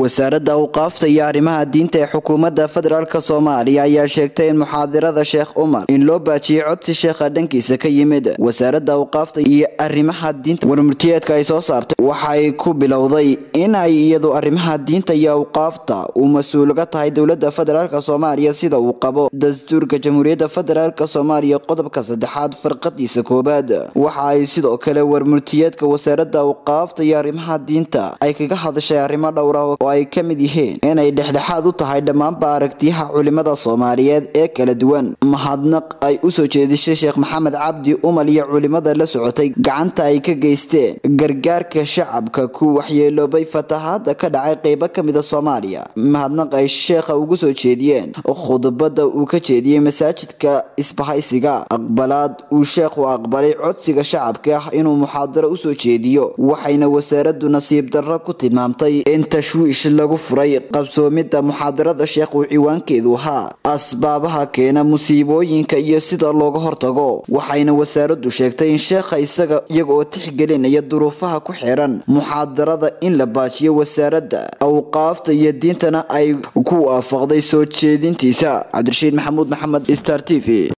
wasaaradda awqaafta iyo arrimaha diinta ee xukuumadda federaalk soomaaliya ayaa sheegtay in muxaadirada sheekh umar in loo baajiyey codsi sheekha dhankiisa ka yimid wasaaradda awqaafta iyo arrimaha diinta warmurtiyeedka ay soo saartay waxay ku bilowday in ay iyadu arrimaha diinta iyo awqaafta uu mas-uulga tahay dowladda federaalk soomaaliya sida uu qabo dastuurka jamhuuriyadda federaalk soomaaliya qodobka saddexaad farqadiisa koowaad waxa ay sidoo kale warmurtiyeedka wasaaradda awqaafta iyo arrimaha diinta ay kaga hadashay arrimo dhowr ah oo ay ka mid yihiin inay dhexdhexaad u tahay dhammaanba aragtiyaha culimada soomaaliyeed ee kala duwan mahadnaq ay usoo jeedisay sheekh maxamed cabdi umal iyo culimada la socotay gacanta ay ka geysteen gargaarka shacabka ku waxyeeloobay fatahaada ka dhacay qeybo kamida soomaaliya mahadnaq ay sheekha ugu soo jeediyeen khudbada uu ka jeediyey masaajidka isbahaysiga aqbalaad uu sheekhu aqbalay codsiga shacabka ah inuu muxaadaro usoo jeediyo waxayna wasaaradu nasiib darro ku tilmaamtay in tashwiish lagu furay qabsoomidda muxaadarada sheekh uu ciwaankeedu ahaa asbaabaha keena musiibooyinka iyo sida looga hortago waxayna wasaaradu sheegtay in sheekha isaga iyaga oo tixgelinaya duruufaha ku xiran muxaadarada in la baajiyo wasaaradda awqaafta iyo diintana ay ku waafaqday soo jeedintiisa cabdirashiid maxamuud maxamed star t v